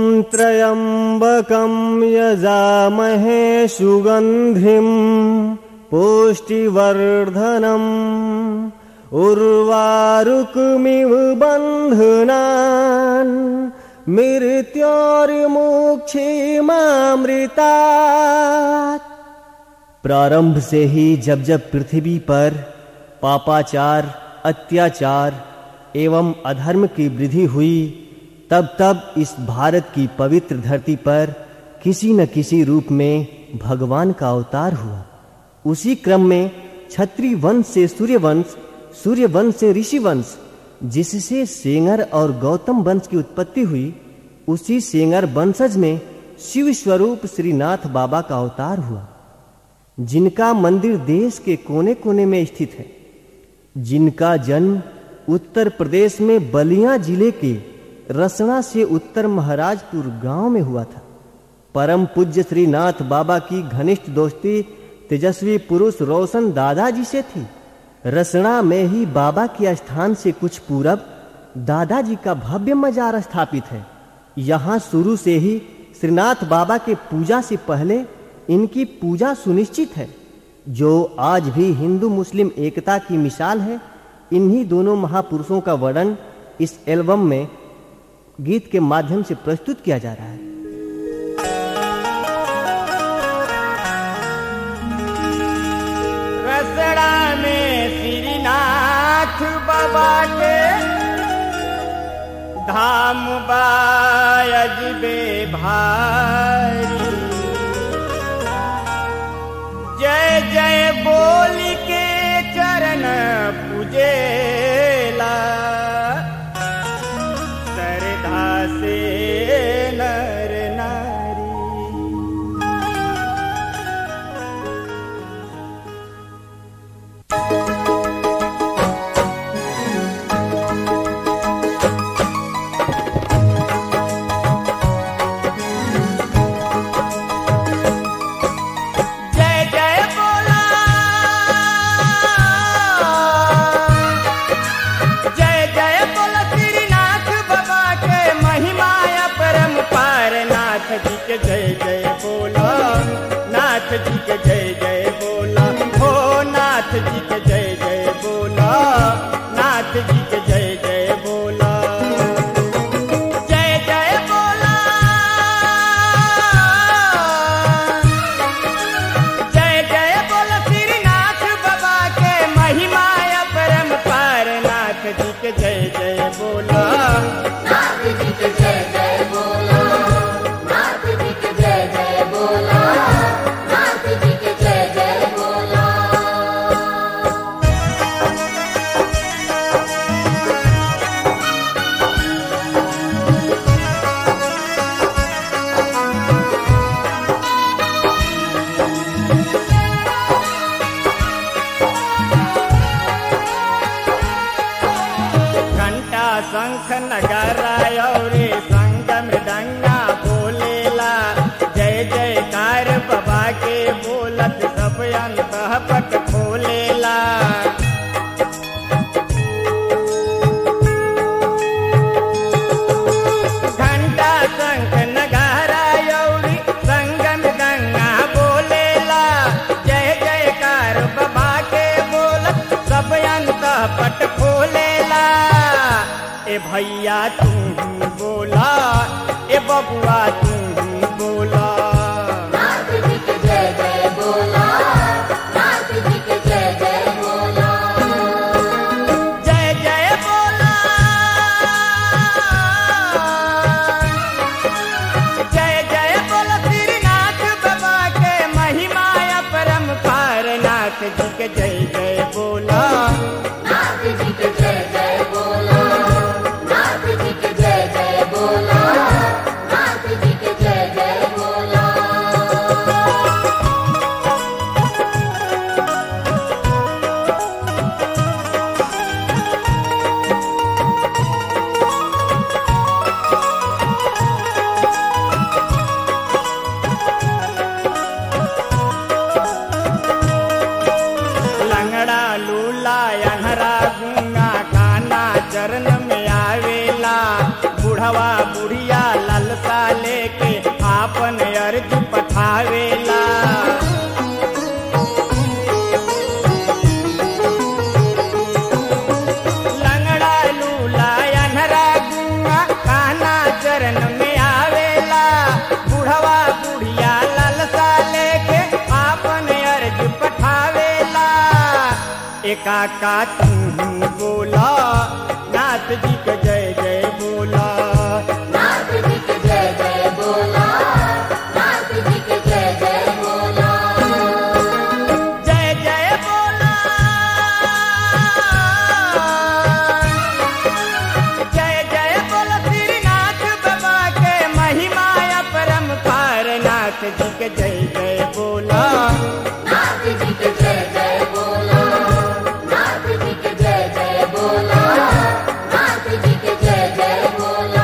त्र्यम्बकं यजामहे सुगन्धिं पुष्टिवर्धनम् उर्वारुकमिव बन्धनान् मृत्योर्मुक्षीमामृतात् प्रारंभ से ही जब जब पृथ्वी पर पापाचार अत्याचार एवं अधर्म की वृद्धि हुई तब तब इस भारत की पवित्र धरती पर किसी न किसी रूप में भगवान का अवतार हुआ उसी क्रम में छत्री वंश से सूर्यवंश सूर्यवंश से ऋषि वंश जिससे सेंगर और गौतम वंश की उत्पत्ति हुई उसी सेंगर वंशज में शिव स्वरूप श्रीनाथ बाबा का अवतार हुआ जिनका मंदिर देश के कोने कोने में स्थित है जिनका जन्म उत्तर प्रदेश में बलिया जिले के रसना से उत्तर महाराजपुर गांव में हुआ था परम पूज्य श्रीनाथ बाबा की घनिष्ठ दोस्ती तेजस्वी पुरुष रोशन दादाजी से थी रसना में ही बाबा के स्थान से कुछ पूरब दादाजी का भव्य मजार स्थापित है यहाँ शुरू से ही श्रीनाथ बाबा के पूजा से पहले इनकी पूजा सुनिश्चित है जो आज भी हिंदू मुस्लिम एकता की मिसाल है इन्हीं दोनों महापुरुषों का वर्णन इस एल्बम में गीत के माध्यम से प्रस्तुत किया जा रहा है रसड़ा में श्रीनाथ बाबा के धाम बाजबे भारी जय जय बोल के चरण पूजेला श्रद्धा से नर नारी जय जय बोला जय जय बोला श्रीनाथ बाबा के महिमा परम पार नाथ जी के जय जय बोला नाथ जी के जय जय बोला हो नाथ जी के जय जय बोला नाथ जी के जय जय बोला जय जय बोला जय जय बोल श्रीनाथ बाबा के महिमा परम पार नाथ जी के जय जय बोला नाथ जी के जय जय बोला नाथ जी के जय जय बोला नाथ जी के जय जय बोला घंटा शंख नगारा और संगम डंगा बोलेला जय जयकार बाबा के बोलत सब अंत पट खोलेला घंटा शंख नगारा और संगम गंगा बोलेला जय जयकार बाबा के बोलत सब अंत पट खोलेला ए भैया तू बोला ए बबुआ तू बोला नाथ जी के जय जय बोला नाथ जी के जय जय बोला जय जय बोला जय जय बोला श्रीनाथ बाबा के महिमा परम पार नाथ जी के जय जय बोला नाथ जी के जय जय बोला नाथ जी के जय जय बोला नाथ जी के जय जय बोला लेके आपन अर्ज पठावेला लंगड़ा लूला अनहरा गुआ काना चरण में आवेला बुढ़वा बुढ़िया ललसा लेके आपन अर्ज पठावेला एका का तू बोला नाथ जी के जय जय बोला नाथ जी के जय जय बोला नाथ जी के जय जय बोला जय जय बोला जय जय बोला श्रीनाथ बाबा के महिमा परम पार नाथ जी के जय जय बोला नाथ जी के जय जय बोला नाथ जी के जय जय बोला नाथ जी के जय जय बोला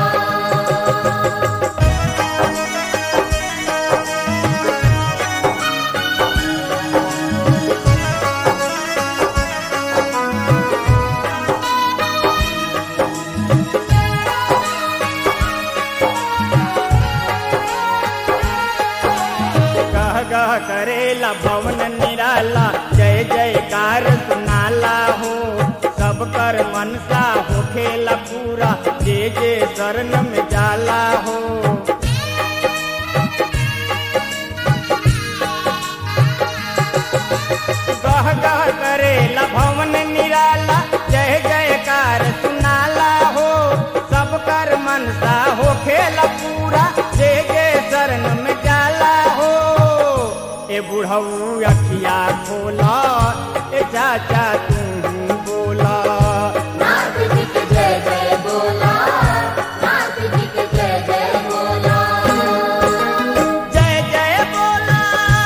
गह गह करेला भवन निराला जय जयकार सुनाला हो सब कर मनसा होखेला पूरा जे जे शरण में जाला हो गह गह करेला भवन निराला जय जयकार सुनाला हो सब कर मनसा हो खेला पूरा जे जे शरण में जाला हो ए बुढ़ऊ अखिया खोला ए चाचा तू बोला नाथ जी के जय जय बोला नाथ जी के जय जय बोला जय जय बोला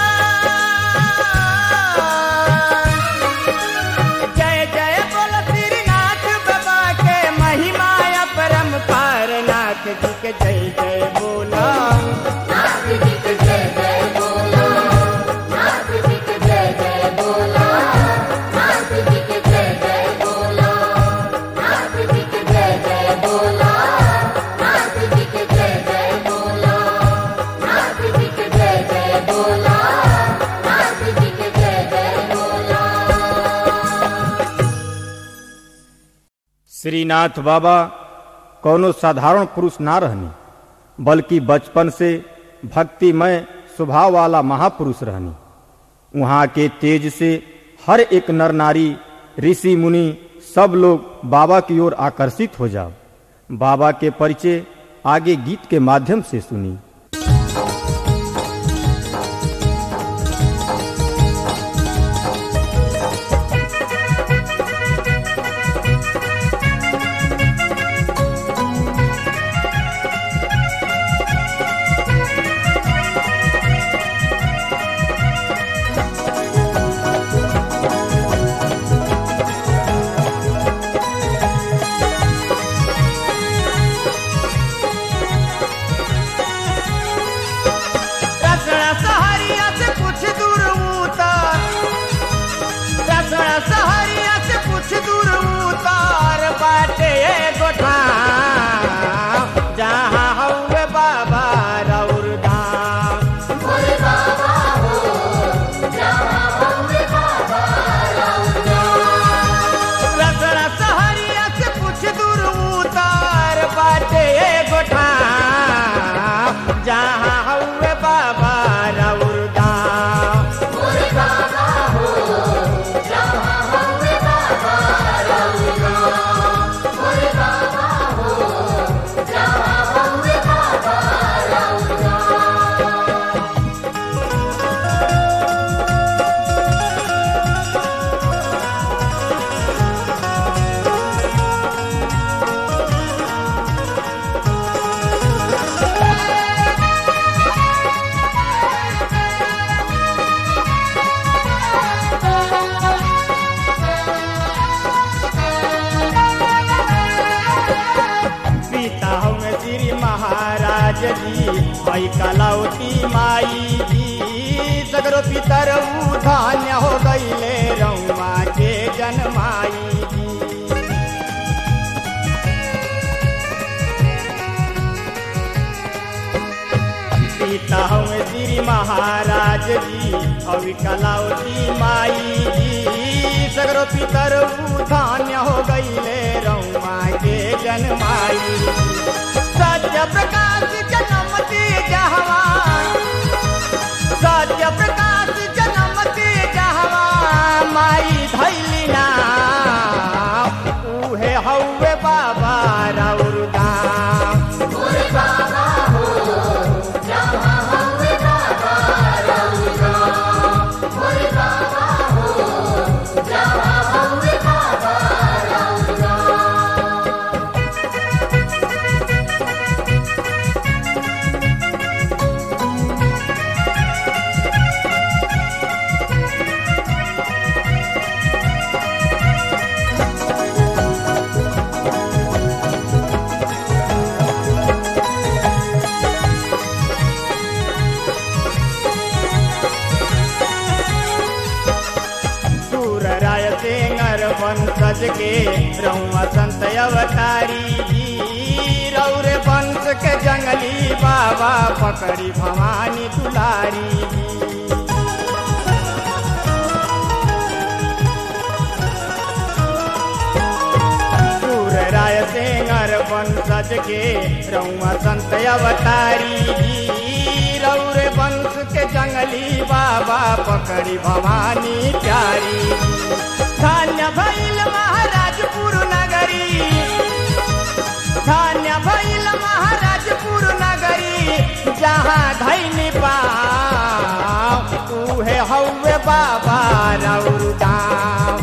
जय जय बोला श्रीनाथ बाबा के महिमा परम पार नाथ जी के जय जय बोला नाथ जी के जय जय बोला नाथ जी के जय जय बोला नाथ जी के जय जय बोला नाथ जी के जय जय बोला नाथ जी के जय जय बोला नाथ जी के जय जय बोला नाथ जी के जय जय बोला श्रीनाथ बाबा कौनो साधारण पुरुष ना रहनी बल्कि बचपन से भक्तिमय स्वभाव वाला महापुरुष रहनी वहाँ के तेज से हर एक नर नारी ऋषि मुनि सब लोग बाबा की ओर आकर्षित हो जाओ बाबा के परिचय आगे गीत के माध्यम से सुनी रसड़ा सहरिया से कुछ दूर उतार रसड़ा सहरिया से कुछ दूर उतार बाटे गोठा जहाँ हौवे बाबा रौर धाम बोले बाबा हो जहाँ होंगे बाबा रसड़ा सहरिया से कुछ दूर उतार बाटे गोठा जहाँ हौवे बाबा रौर धाम बोले बाबा हो जहाँ होंगे बाबा बोले बाबा हो जहाँ होंगे बाबा पिता हमें श्री महाराज जी भाई कलौती माई जी सगरो पितर धान्य हो गईले रउआ के जन्माई जी सीता हमें श्री महाराज जी और कलावती माई जी सगरो पितर धान्य हो गईले रउमा के जन्माई सत्य प्रकाश जन्मती जहवा सत्य प्रकाश जन्मती जहवा माई धैली ना उहे हौवे बाबा राउर गाम सूर राय सिंगर वंशज के रउआ संत अवतारी जी रौरे वंश के जंगली बाबा पकड़ी भवानी दुलारी जी सूर राय सिंगर वंशज के रउआ संत अवतारी जी रौरे वंश के जंगली बाबा पकड़ी भवानी प्यारी धान्य भैल महाराजपुर नगरी धान्य भैल महाराजपुर नगरी जहाँ धैनी पाव उहे हौवे बाबा रौर दाम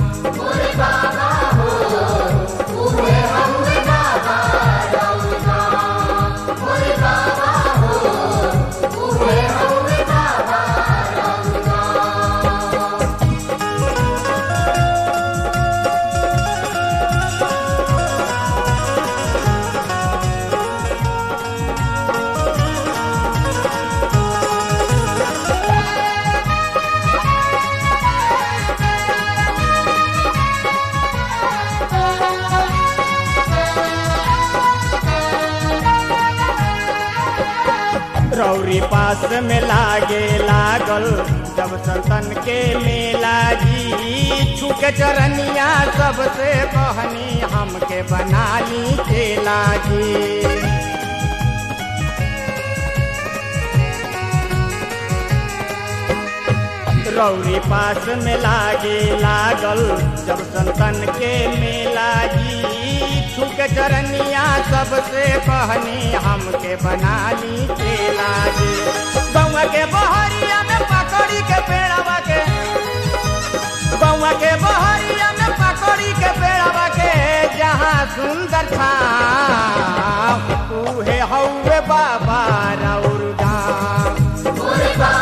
रौरी पास में लागे लागल जब संतन के मेला जी छुके चरनिया सबसे कहनी हमके बना ली चेला जी रौरी पास में लागे लागल जब संतन के मेला जी छुक चरनिया सबसे कहनी हमके बना ली चेला जी बउआ के बहरिया में पकड़ी के पेड़वा के बउआ के बहरिया में पकड़ी के पेड़वा के जहाँ सुंदर था उहे हौवे बाबा राउर गाम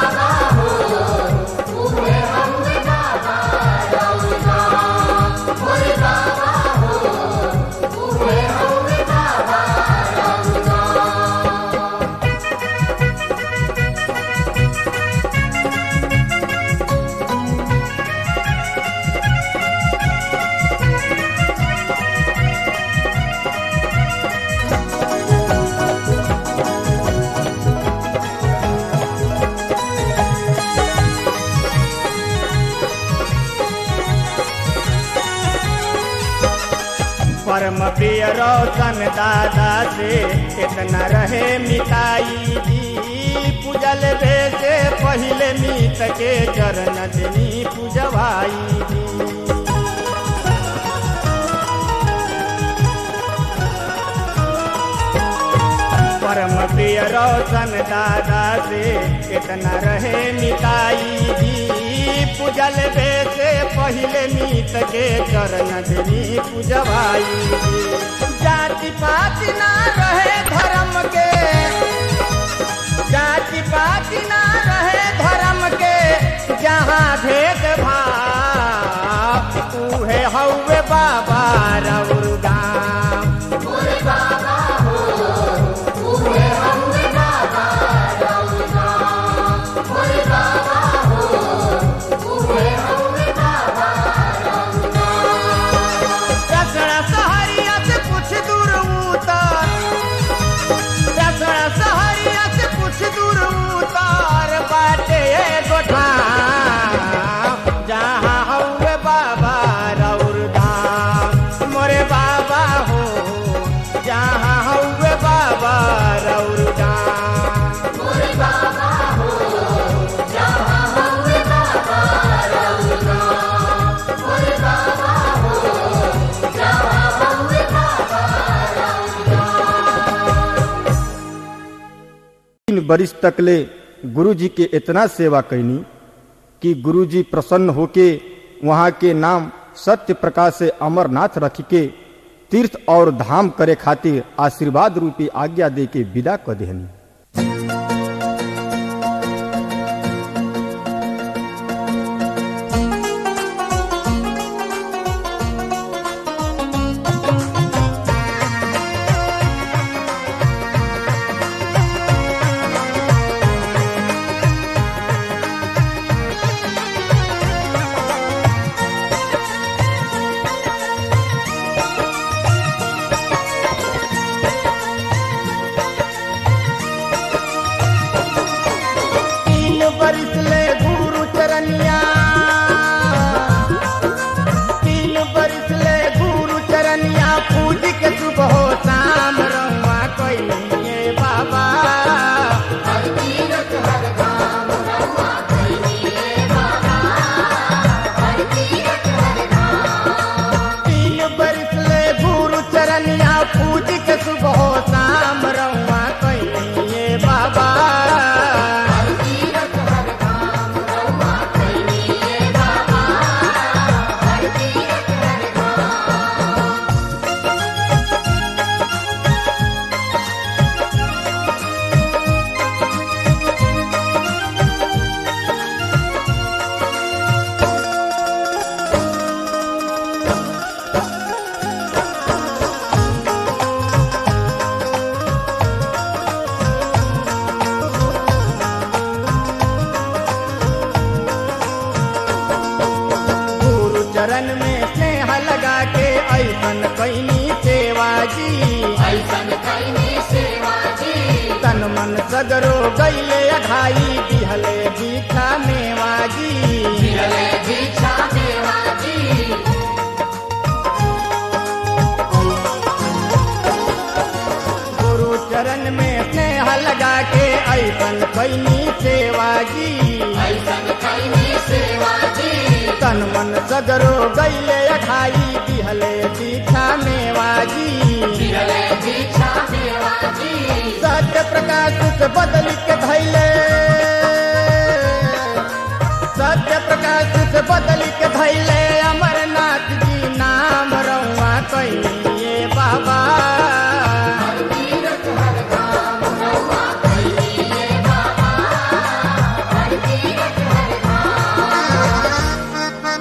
परम प्रिय रोशन दादा से इतना रहे मिताई जी पूजल बे से पहले मीत के चरण दिनी पूजवाई जी परम प्रिय रोशन दादा से इतना रहे मिताई जी पूजल बे से पहले मीत के चरण दिनी पूजवाई जी जाति पाति ना रहे धर्म के जाति पाति ना रहे धर्म के जहाँ भेद भाव उहे हौवे बाबा रउर गाम रसड़ा सहरिया से कुछ दूर उतर रसड़ा तीन बरिस तकले गुरु जी के इतना सेवा कैनी कि गुरु जी प्रसन्न होके वहाँ के नाम सत्य प्रकाश से अमरनाथ रख के तीर्थ और धाम करे खातिर आशीर्वाद रूपी आज्ञा दे के विदा क देहनी तीन बरिस ले गुरु चरनिया तीन बरिस ले गुरु चरनिया पूज के सुबह शाम रहुआ कइले बाबा हर तीरथ हर धाम रहुआ कइले बाबा हर तीरथ हर धाम तीन बरिस ले गुरु चरनिया पूज के सुबह शाम रहुआ कइले बाबा हर तीरथ हर धाम रहुआ कइले बाबा हर तीरथ हर धाम गुरु चरण में स्नेह लगा के ऐसन कैनी सेवा जी ऐसन कइने सेवा जी तन मन सगरो गैले अघाई दिहले दीक्षा मेवा जी मिलले दीक्षा देवा जी गुरु चरण में स्नेह लगा के ऐसन कैनी सेवा जी ऐसन कइने सेवा जी तन मन सगरो गैले अघाई दिहले दीक्षा मेवा जी मिलले दीक्षा देवा जी सत्य प्रकाश से बदल के धैले सत्य प्रकाश से बदल के धैले अमरनाथ जी नाम रहुआ कहिए बाबा हर तीरथ हर धाम रहुआ कइले बाबा हर तीरथ हर धाम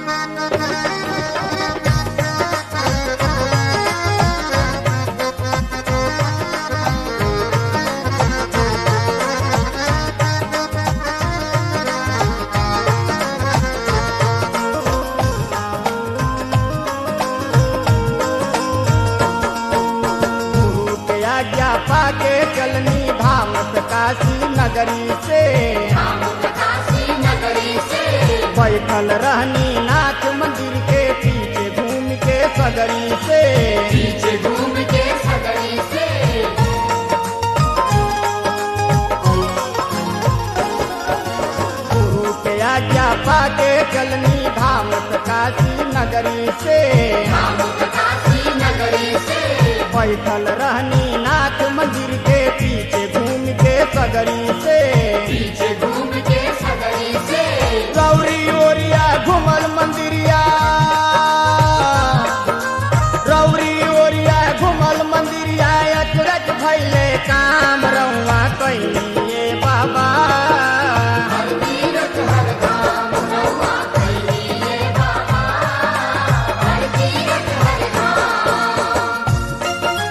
गुरु के आज्ञा पाके चलनी धाम से काशी नगरी से धाम काशी नगरी से बैठल रहनी नाथ मंदिर के पीछे घूम के सगरी से पीछे घूम के सगरी से गुरु के आज्ञा पाके चलनी धाम से काशी नगरी से धाम काशी नगरी से बैठल रहनी नाथ मंदिर के पीछे घूम के सगरी से पीछे घूम के सगरी से गौरी ओरिया घूमल मंदिरिया रौरी ओरिया घूमल मंदिरिया अचरज भैले काम रहुआ कहिए बाबा हर तीरथ हर धाम रहुआ कइले बाबा हर तीरथ हर धाम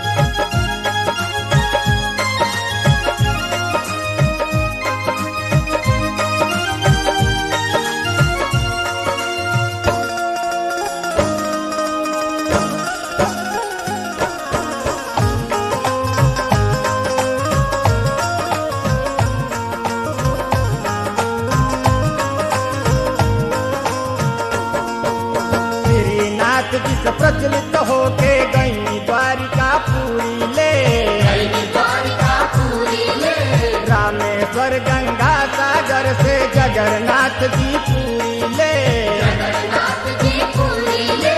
श्रीनाथ जी से प्रचलित होके गई द्वारिका पूरी ले कइले द्वारिका पूरी ले रामेश्वर गंगा सागर से जगन्नाथ जी पूरी ले जगन्नाथ जी पूरी ले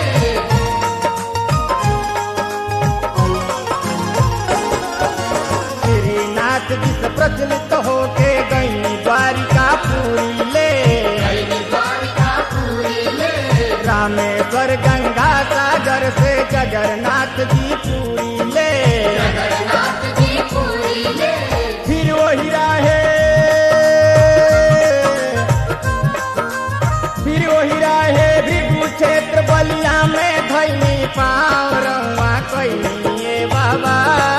श्रीनाथ जी से प्रचलित होके गई द्वारिका पुरी ले रामेश्वर गंगा सागर से जगन्नाथ जी पूरी ले फिर वही राहे फिर वही राहे भृगु क्षेत्र बलिया में धैनी पाव रवा कैनी ये बाबा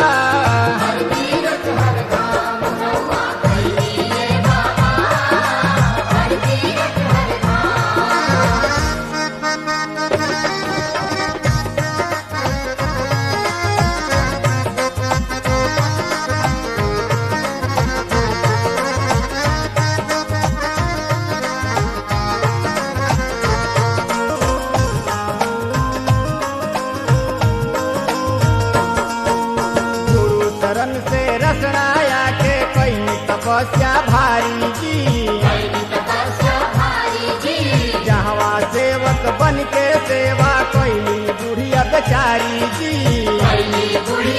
गुरु शरण से रसनाया के कैनी तपस्या भारी जी जहवा सेवक बन के सेवा कैली बुढ़िया बेचारी जी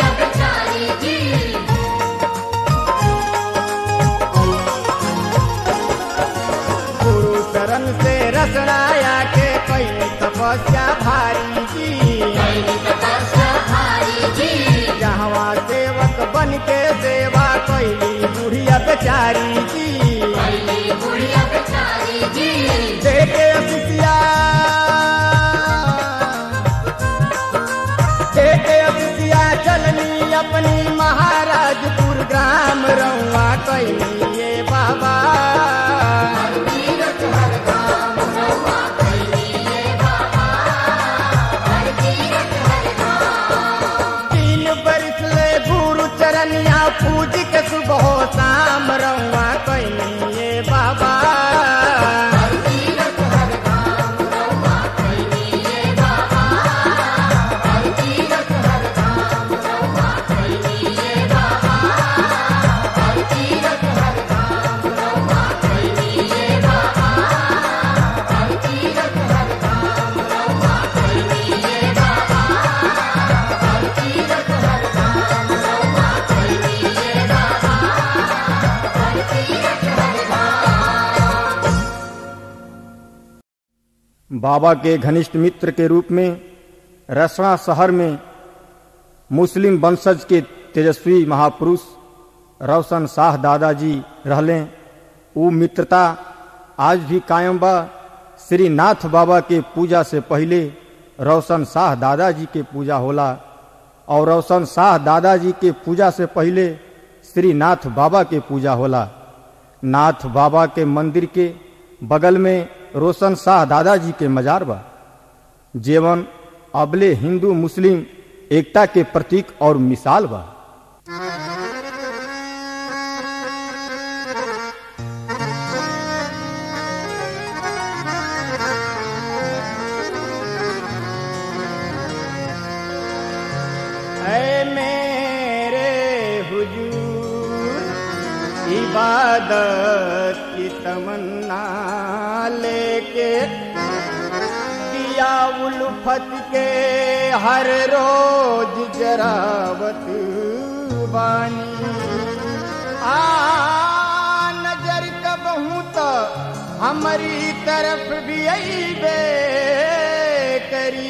गुरु शरण से रसनाया के कैनी तपस्या भारी जी जहवा सेवक बन के सेवा कैली बुढ़िया बेचारी जी देखे अतिथिया देखे अतिथिया चलनी अपनी महाराजपुर ग्राम रउआ कैली ये बाबा तीन बरिस ले गुरु चरनिया पूज के सुबह शाम रउआ कैली ये बाबा बाबा के घनिष्ठ मित्र के रूप में रसना शहर में मुस्लिम वंशज के तेजस्वी महापुरुष रोशन शाह दादाजी रहले ऊ मित्रता आज भी कायम बा श्री नाथ बाबा के पूजा से पहले रोशन शाह दादाजी के पूजा होला और रोशन शाह दादाजी के पूजा से पहले श्री नाथ बाबा के पूजा होला नाथ बाबा के मंदिर के बगल में रोशन शाह दादाजी के मजार बा जेवन अबले हिंदू मुस्लिम एकता के प्रतीक और मिसाल बा ऐ मेरे हुजूर इबादत की तमन्ना लेके दिया उल्फत के हर रोज जरावत बानी आ नजर कब हूँ तो हमारी तरफ भी अबे करी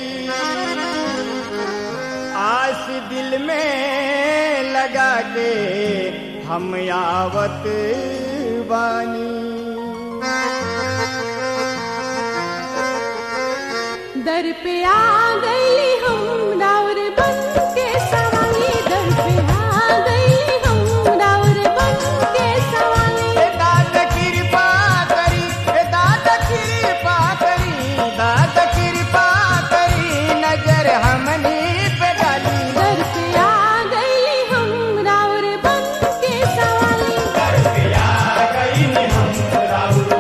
आस दिल में लगा के हम आवत बानी दर पे आ गई हम रावर बन के सवाली दर पे आ गई हम रावर बन के सवाली ए दादा कृपा करी ए दादा कृपा करी दादा कृपा करी नजर हमनी पे डाली दर पे आ गई हम रावर बन के सवाली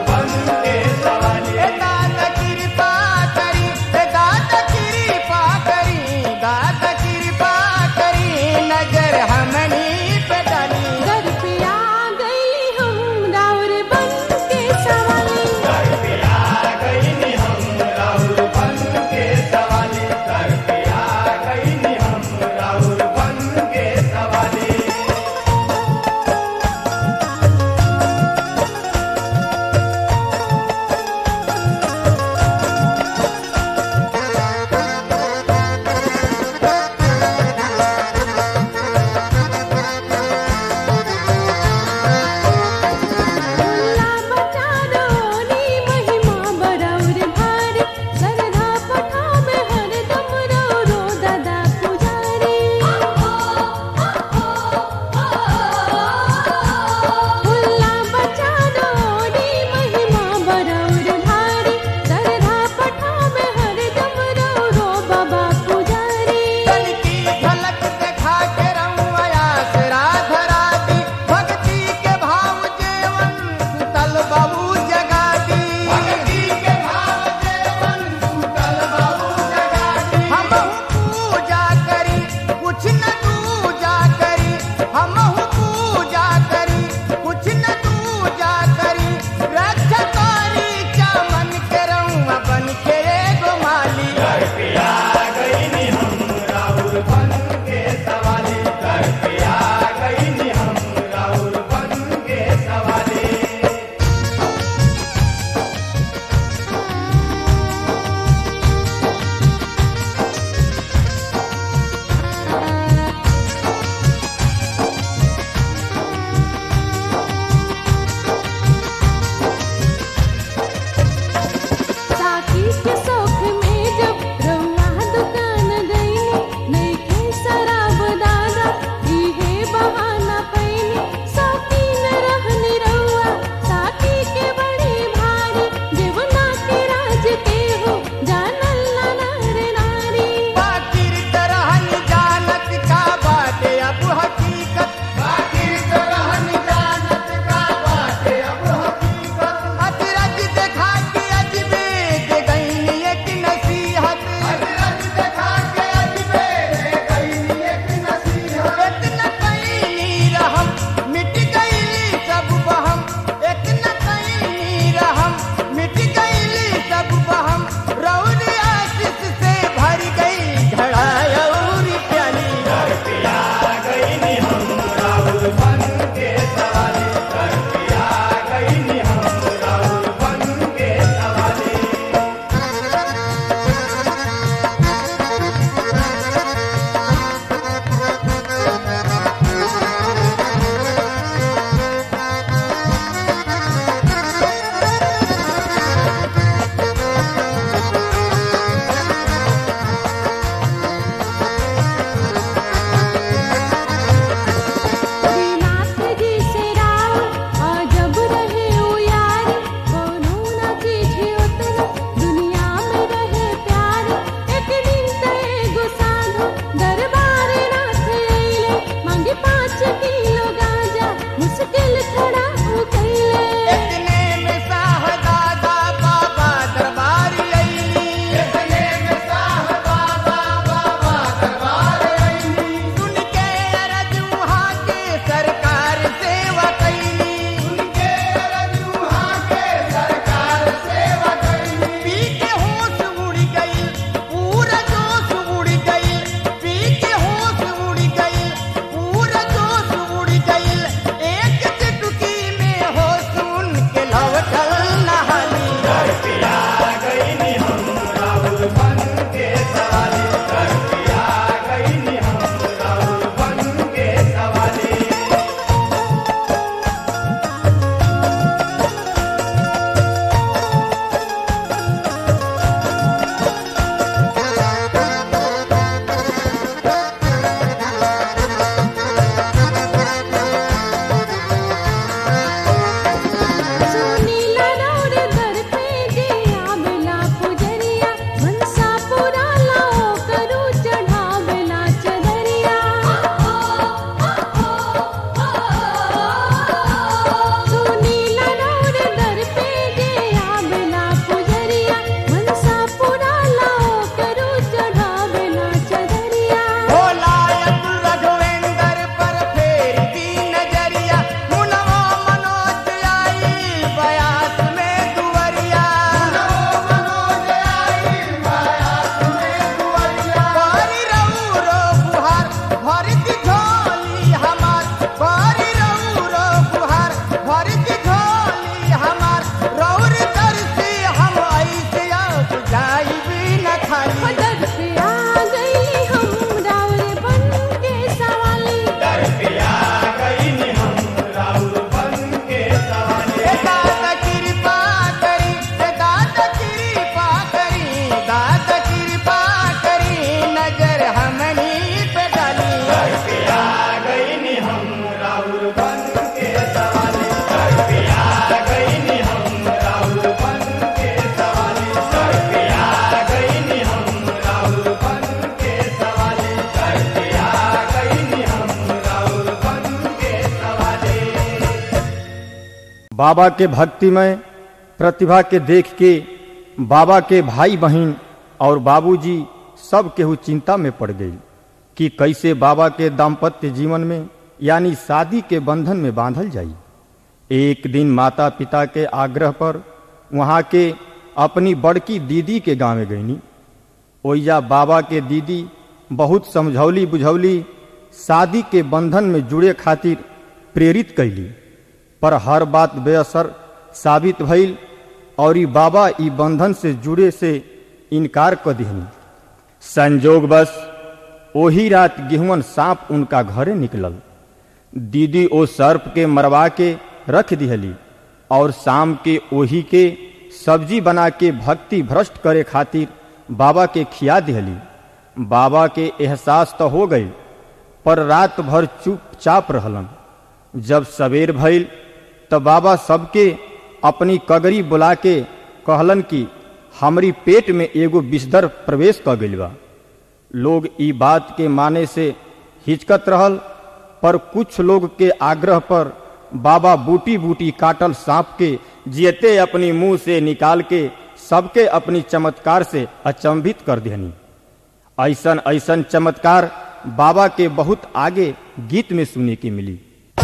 ए दादा कृपा करी ए दादा कृपा बाबा के भक्तिमय प्रतिभा के देख के बाबा के भाई बहन और बाबूजी सब केहू चिंता में पड़ गई कि कैसे बाबा के दाम्पत्य जीवन में यानी शादी के बंधन में बांधल जाई एक दिन माता पिता के आग्रह पर वहाँ के अपनी बड़की दीदी के गाँव गईनी ओइजा बाबा के दीदी बहुत समझौली बुझौली शादी के बंधन में जुड़े खातिर प्रेरित कैली पर हर बात बेअसर साबित भइल और ई बाबा ई बंधन से जुड़े से इनकार कर दिहनी संजोग बस ओही रात गेहुअन सांप उनका घरे निकलल दीदी ओ सर्प के मरवा के रख दिहली और शाम के ओही के सब्जी बना के भक्ति भ्रष्ट करे खातिर बाबा के खिया दिहली बाबा के एहसास तो हो गई पर रात भर चुपचाप रहलन जब सवेर भइल तब बाबा सबके अपनी कगरी बुला के कहलन कि हमरी पेट में एगो विषधर प्रवेश कर गइल बा लोग ई बात के माने से हिचकत रहल पर कुछ लोग के आग्रह पर बाबा बूटी बूटी काटल सांप के जियते अपनी मुंह से निकाल के सबके अपनी चमत्कार से अचंभित कर देनी ऐसन ऐसन चमत्कार बाबा के बहुत आगे गीत में सुनने की मिली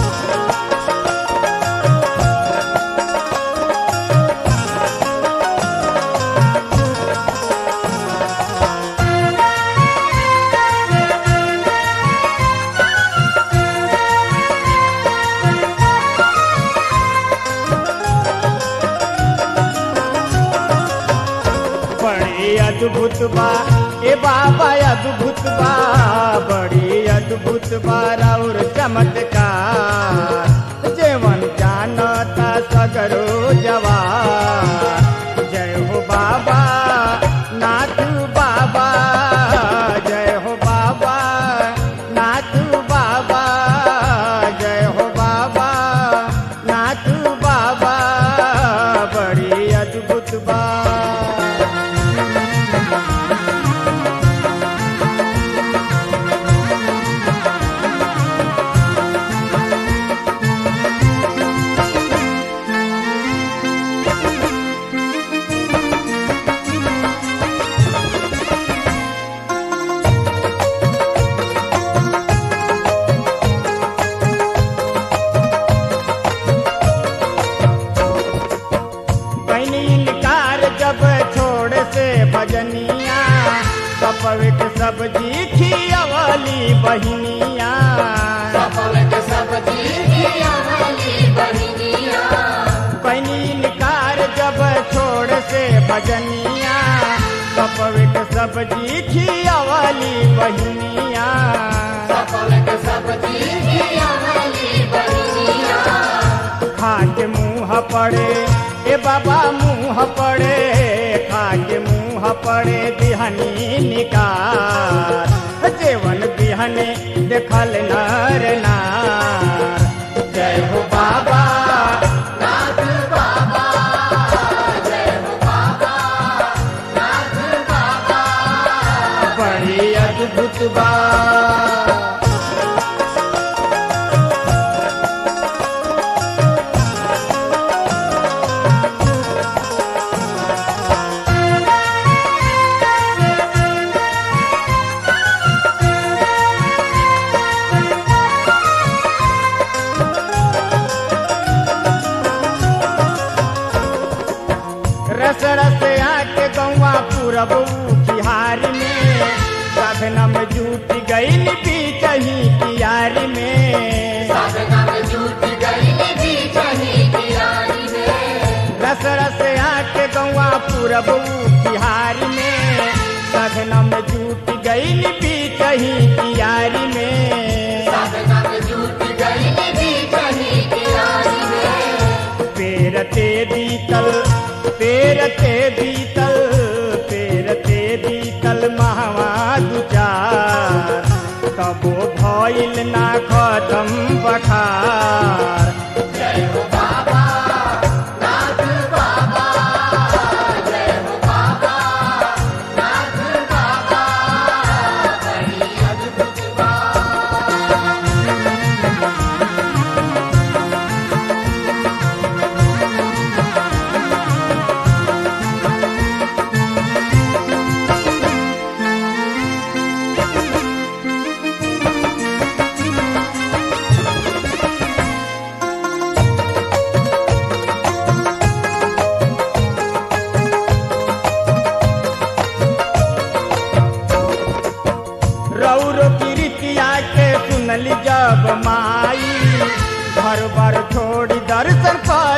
बड़ी अद्भुत बा ए बाबा अद्भुत बा बड़ी अद्भुत बा और चमत्कार जेवन जानता सगरो जवान जय हो बाबा नाथ बाबा जय हो बाबा नाथ बाबा जय हो बाबा नाथ बाबा बड़ी अद्भुत बा कैनी इनकार जब छोड़ से भजनिया कपवित सब्जी खियवली बहिनिया सपवित सब्जी खियावली बहिनिया कैनी इनकार जब छोड़ से भजनिया कपवित सब्जी खियवली बहिनिया सपवित सब्जी खियावली बहिनिया खा के मुंह पड़े ए बाबा मुंह पड़े खा के मुंह पड़े बिहनी निकार जेवन बिहने देखल नर नार जय हो बाबा नाथ बाबा जय हो बाबा नाथ बाबा बड़ी अद्भुत बा रस रस आके गौवा पूरब बिहार में साधना में जूट गई बीचही कियारी में साधना में जूट गई भी कहीं किरानी में रस रस आके गौवा पूरब बिहार में साधना में जूट गई बीचही कियारी में साधना में जूट गई भी कहीं किरानी में पेरते बीतल पेरते बीतल पेरते बीतल महवा दुचार तबो भइल ना खतम बखार जय हो बाबा नाथ बाबा जय हो बाबा नाथ बाबा बड़ी अद्भुत बात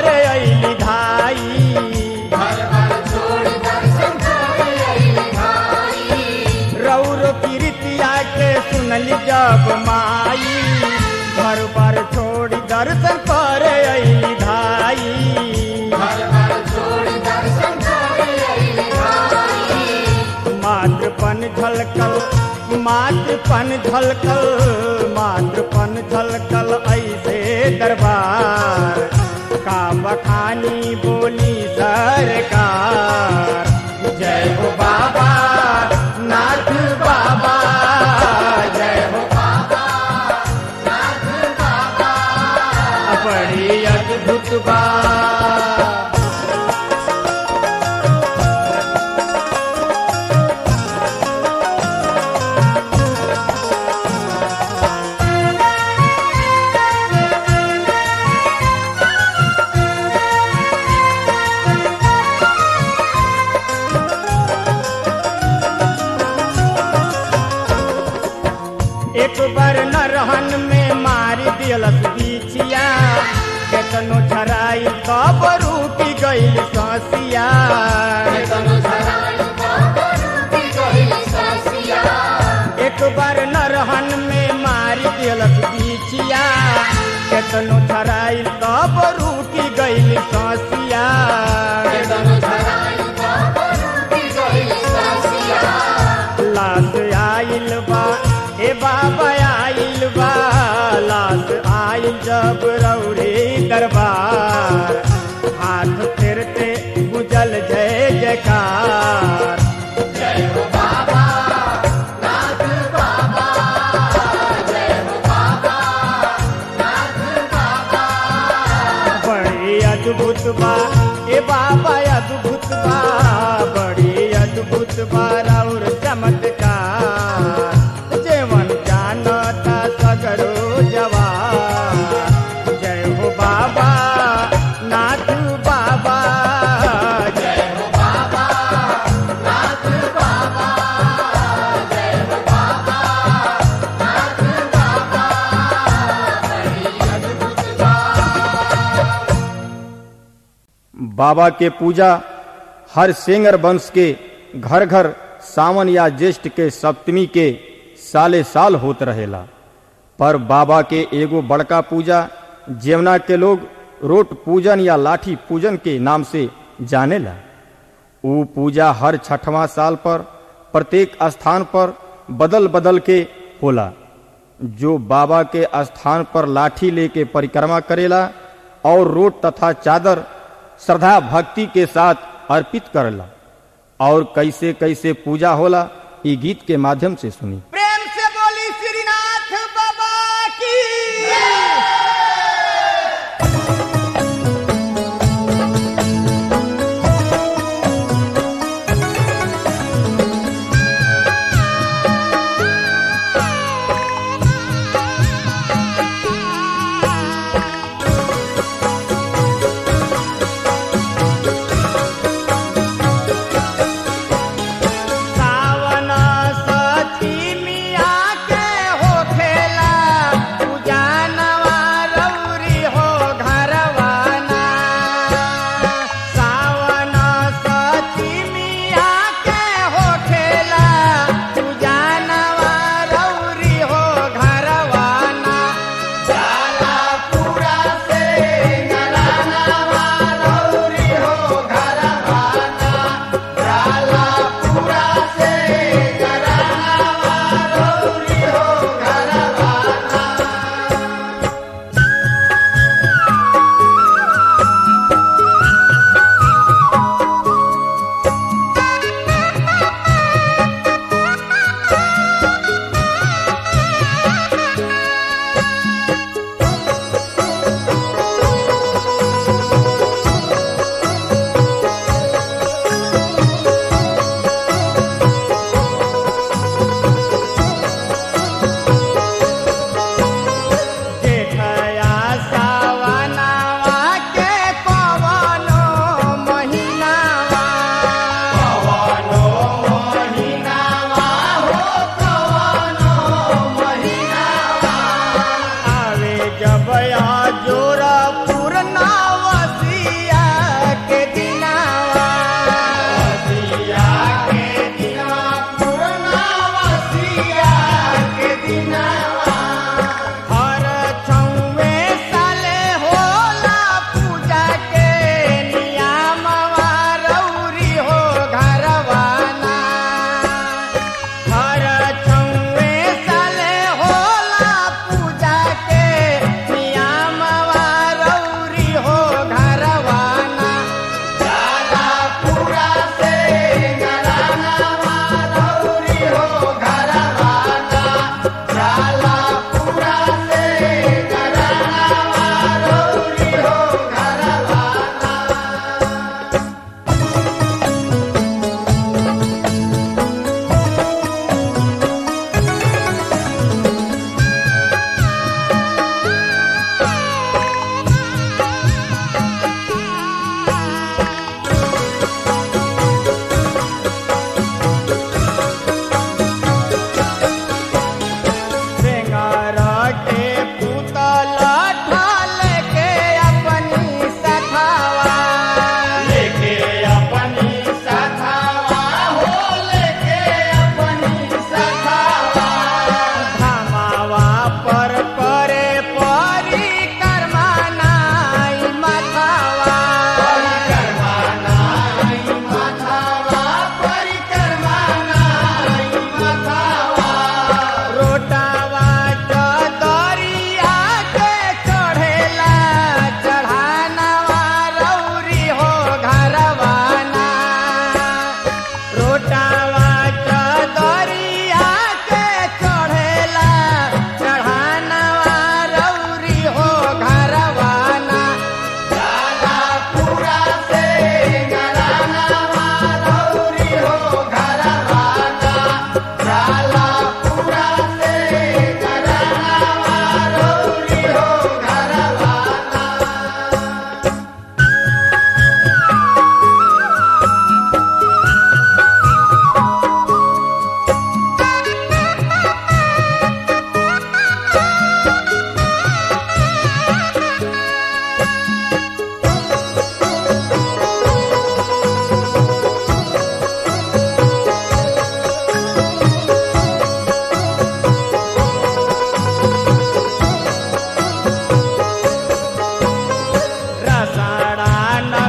कर अली धाई घर घर छोड़ दर्शन करे अइले भाई रौरो कीर्तिया के सुनली जब माई घर पर छोड़ी दर्शन कर अली धाई घर घर छोड़ दर्शन करे अइले भाई मातृपन झलकल मातृपन झलकल मातृपन झलकल ऐसे दरबार का बखानी बोली सरकार जय हो बाबा नाथ बाबा जय हो बाबा नाथ बाबा बड़ी अद्भुत बात एक बार न रहन में मारी दिलस बिछिया केतनो छराई तब रूपी गईल ससिया तनु धराई बाबा रूपी गइल सासिया एक बार न रहन में मारी दिलस बिछिया केतनो छराई तब रूपी गईल ससिया तनु धराई बाबा रूपी गइल सासिया लाश आइल बा ए बाबा आइल बा लाश आइल जब रौरे दरबार हाथ फेरते गुजल जय जयकार जय हो बाबा नाथ बाबा जय हो बाबा नाथ बाबा बड़ी अद्भुत बा ए बाबा अद्भुत बा बड़ी अद्भुत बा और चमत्कार जेवन जानता सगरो जवान जय हो बाबा नाथ बाबा जय हो बाबा नाथ बाबा जय हो बाबा नाथ बाबा बड़ी अद्भुत बात बाबा के पूजा हर सेंगर वंश के घर घर सावन या ज्येष्ठ के सप्तमी के साले साल होत रहेला पर बाबा के एगो बड़का पूजा जेवना के लोग रोट पूजन या लाठी पूजन के नाम से जानेला ऊ पूजा हर छठवां साल पर प्रत्येक स्थान पर बदल बदल के होला जो बाबा के स्थान पर लाठी लेके परिक्रमा करेला और रोट तथा चादर श्रद्धा भक्ति के साथ अर्पित करेला और कैसे कैसे पूजा होला ई गीत के माध्यम से सुनी प्रेम से बोली श्रीनाथ बाबा की सावन सती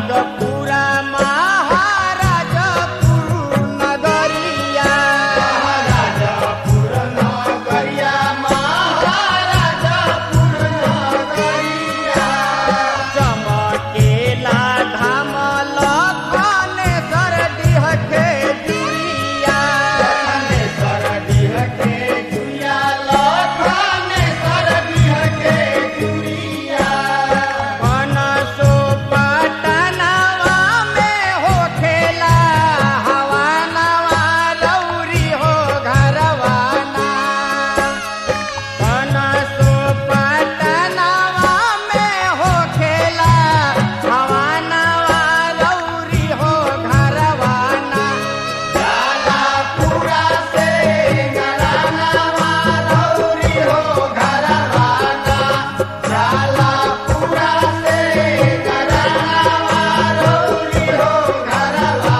नागपुरा महाराजपुर नगरिया महाराजपुर नगरिया महाराजपुर नगरिया चमकेला धाम लखनेश्वर डीह के जुइया लखनेश्वर डीह के जुइया लखनेश्वर डीह के जुइया मनसो पटनवा में होखेला हवानवा लौरी हो घरवाना मनसो पटनवा में होखेला हवानवा लौरी हो घरवाना जाला पूरा से घरानवा लौरी हो घरवाना जाला पूरा से घरानवा लौरी हो घरवाना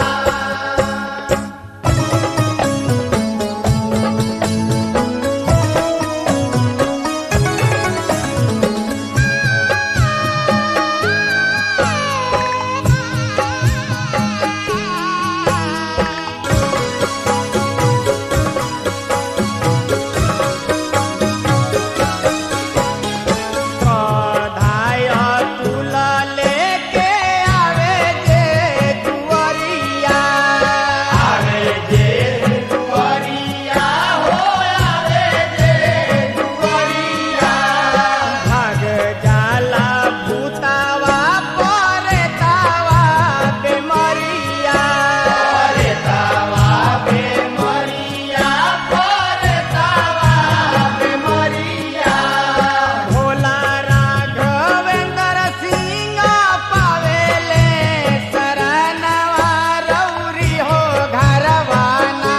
धाय तुला लेके आवे जे दुआरिया आवे जे दुआरिया हो आवे जे दुआरिया भाग जाला भूतावा परेतावा बेमरिया परेतावा बेमरिया परेतावा बेमरिया भोला राघवेंद्र सिंह पावेले शरणवा रौरी हो घरवाना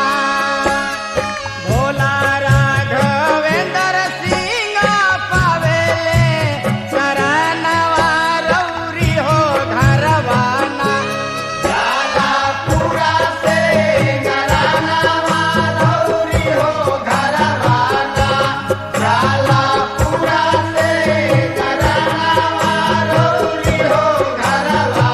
भोला राघवेंद्र सिंह पावेले शरणवा रौरी हो घरवाना जाला पूरा से घरानवा रौरी हो घरवाना जाला पूरा से घरानवा रौरी हो घरवाना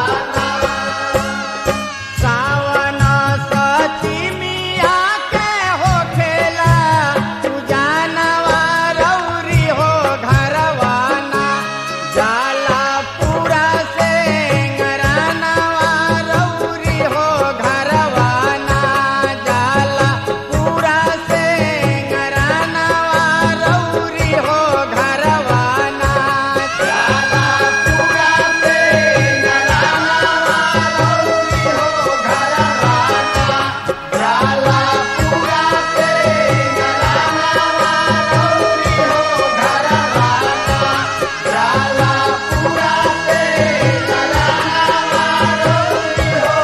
सावन सचिमिया के होखेला पूजानवा रौरी हो घरवाना जाला पूरा से घरानवा रौरी हो घरवाना जाला पूरा से घरानवा रौरी हो घरवाना जाला पूरा से घरानवा रौरी हो घरवाना जाला पूरा से घरानवा रौरी हो घरवाना जाला पूरा से घरानवा रौरी हो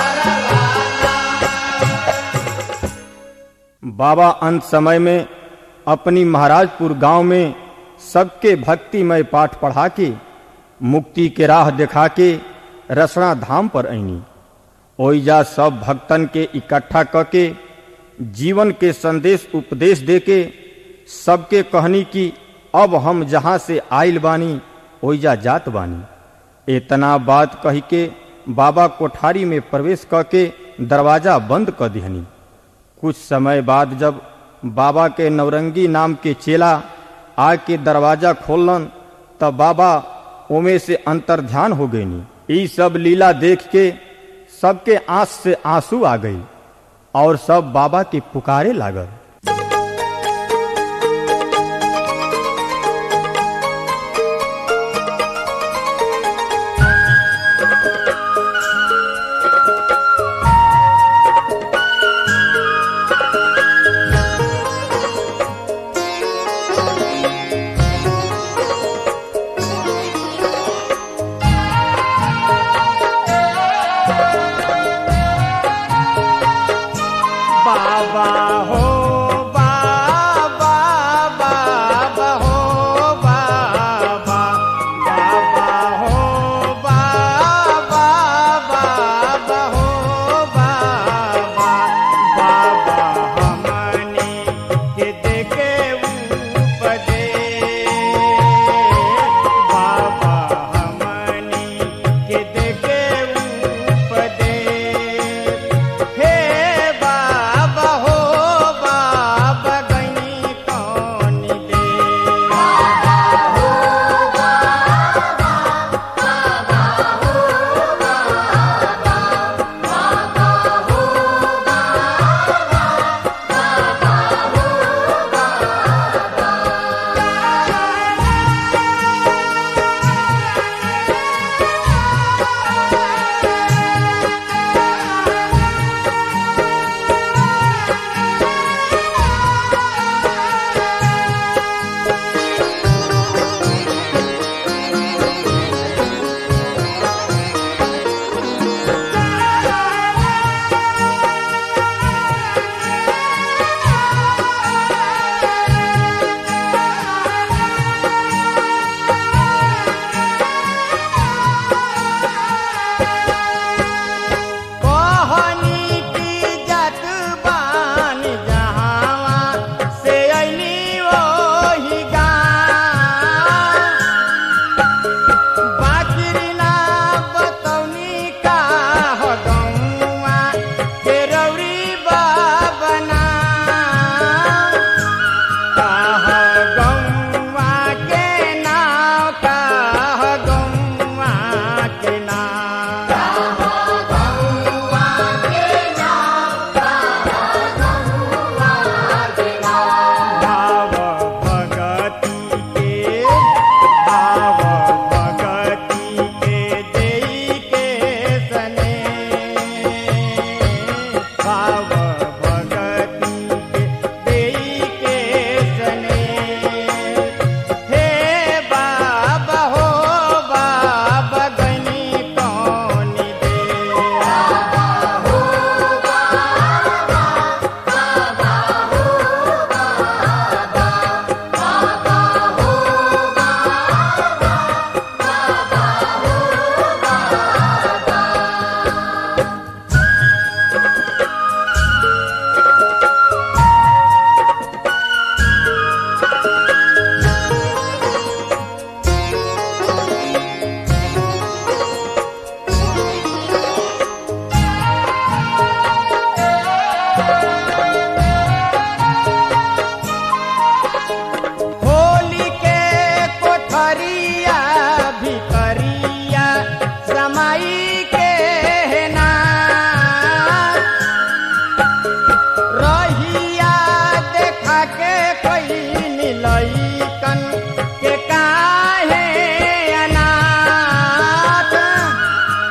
घरवाना बाबा अंत समय में अपनी महाराजपुर गांव में सबके भक्तिमय पाठ पढ़ा के मुक्ति के राह दिखा के रसना धाम पर आईनी ओइजा सब भक्तन के इकट्ठा क के जीवन के संदेश उपदेश दे के सबके कहनी कि अब हम जहाँ से आइल बानी ओइजा जात बानी इतना बात कही के बाबा कोठारी में प्रवेश क के दरवाजा बंद कर दिहनी कुछ समय बाद जब बाबा के नवरंगी नाम के चेला आके दरवाजा खोलन तब बाबा ओमे से अंतर ध्यान हो गईनी ई सब लीला देख के सबके आंख से आंसू आ गई और सब बाबा के पुकारे लागल बाबा हो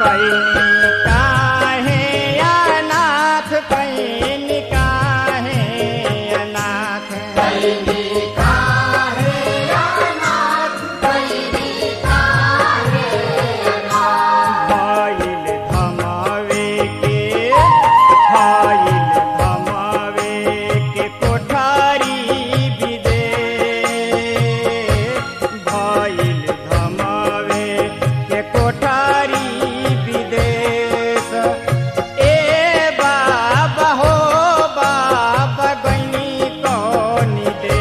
कैनी काहे अनाथ कैनी काहे अनाथ भइल धमावे के भइल धमावे के कोठारी विदे भइल धमावे के कोठारी विदेश ए बाबा हो बाबा गनी कौनी दे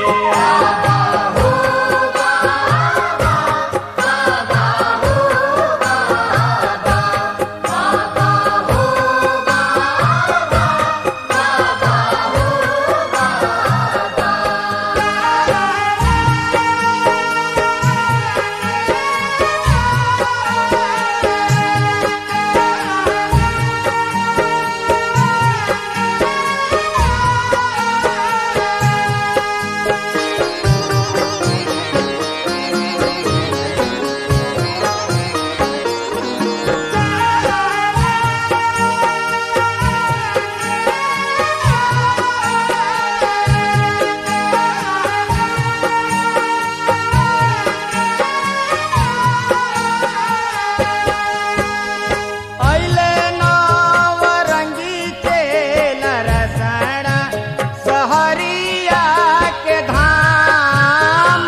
ऐले नवरंगी के नरसड़ा सहरिया के धाम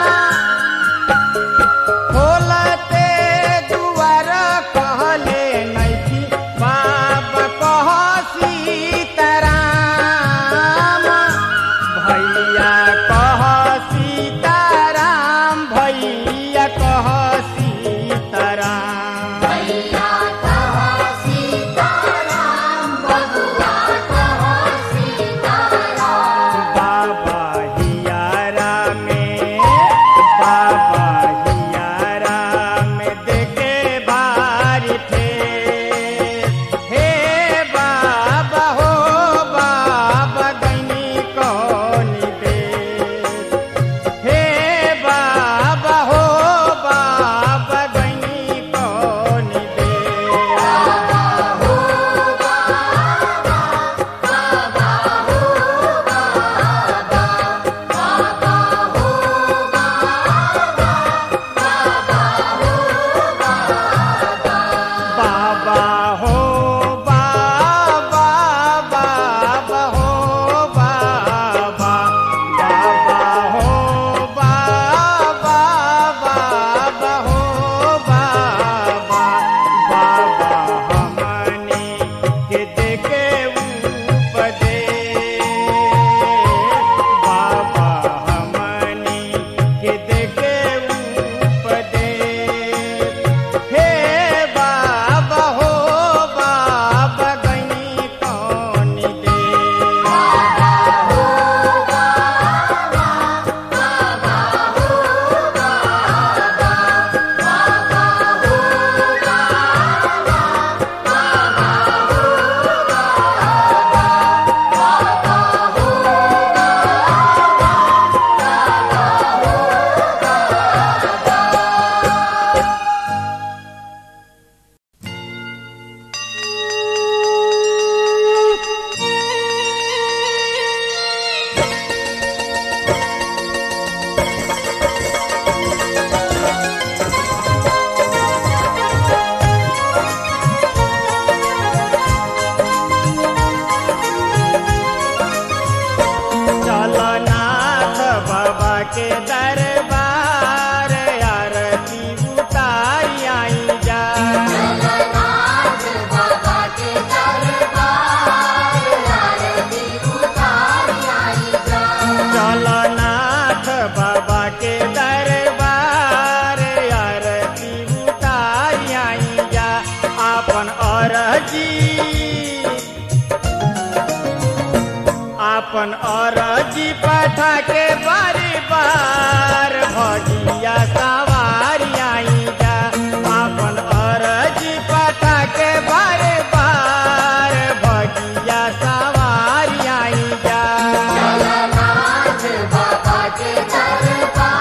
खोलते दुआर कहले नैकी बाबा कह सीताराम भैया कह सीताराम भैया कह सीताराम बाबा हियारा में बाबा हियारा में देखे भारी थे हे बाबा हो बाबा गनी कौन दे हे बाबा हो बाबा गनी कौन दे बाबा हो बाबा बाबा हो बाबा बाबा हो बाबा बाबा हो बाबा बाबा हमने के देखे उपदे बाबा हमने के देखे उपदे हे बाबा हो बाबा गनी कौन दे चलो नाथ बाबा के दरबार आरती उतारी आई जा चलो नाथ बाबा के दरबार आरती उतारी आई जा आपन अरजी आपन अरजी पठा के बारी बार भगिया सवारी आई जा आपन अरजी पठा के बारे बार भगिया सवारी आई जा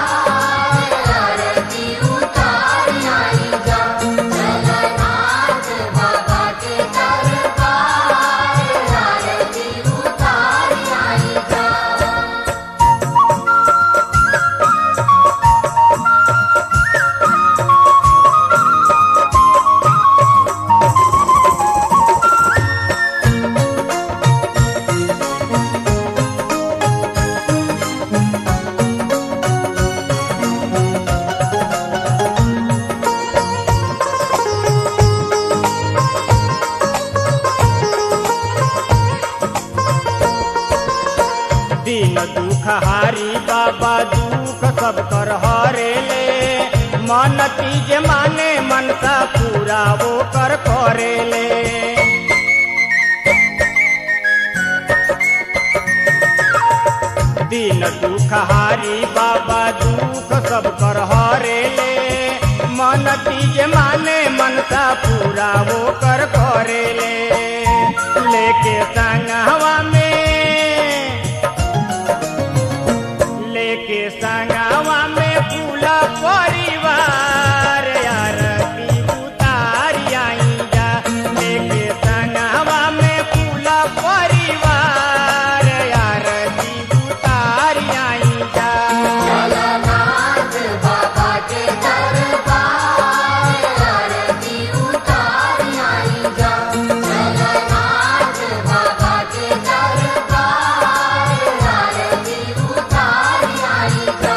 बाबा के दरबार आरती उतारी आई जा सब कर हरे ले मन तीज माने मनसा पूरा वो कर करे ले दिन दुख हारी बाबा दुख सब कर हरे ले मन तीज माने मनसा पूरा वो कर करे ले लेके संग हवा में लेके संगवा में पूरा परिवार आरती उतारी आई जा लेके संगवा में पूरा परिवार आरती उतारी आई जा जगन्नाथ बाबा के दरबार आरती उतार आई जा जगन्नाथ बाबा के दरबार आरती उतार आई जा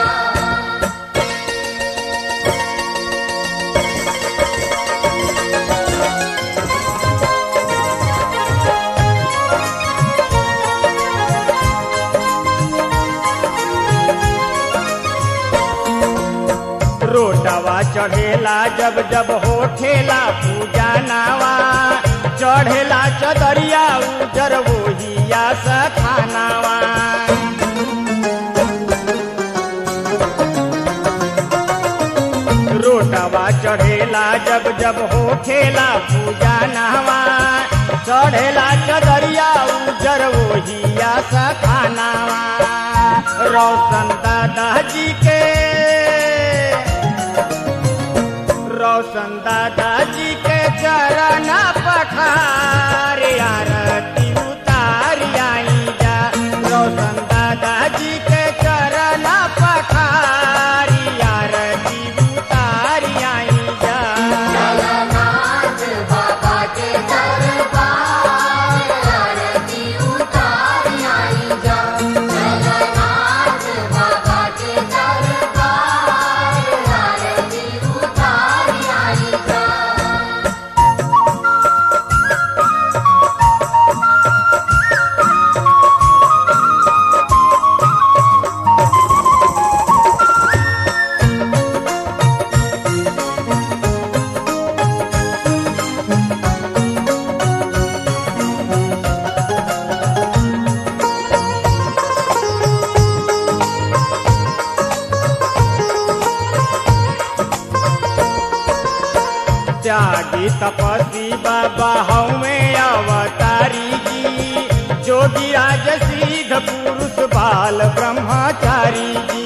रोटवा चढ़ेला जब जब होठेला पूजा नावा चढ़ेला चदरिया उजर वोहिया सखानावा रोटवा चढ़ेला जब जब होठेला पूजा नावा चढ़ेला चदरिया उजर वोहिया सखानावा रोशन दादा जी के रोशन दादाजी के चरण पखार आरती उतार आई जा रोशन दादाजी के चरण पखार आरती उतार आई जा जगन्नाथ बाबा के दरबार आरती उतार आई जा जगन्नाथ बाबा के दरबार आरती उतार आई जा त्यागी तपस्वी बाबा हमें अवतारी जी जोगी राज सिद्ध पुरुष बाल ब्रह्मचारी जी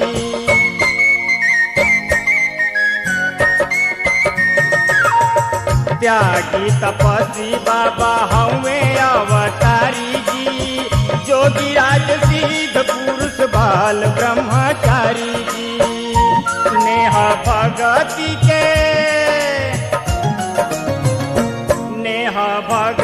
त्यागी तपस्वी बाबा हमें अवतारी जी जोगी राज सिद्ध पुरुष बाल ब्रह्मचारी जी नेह भगति के नेह भग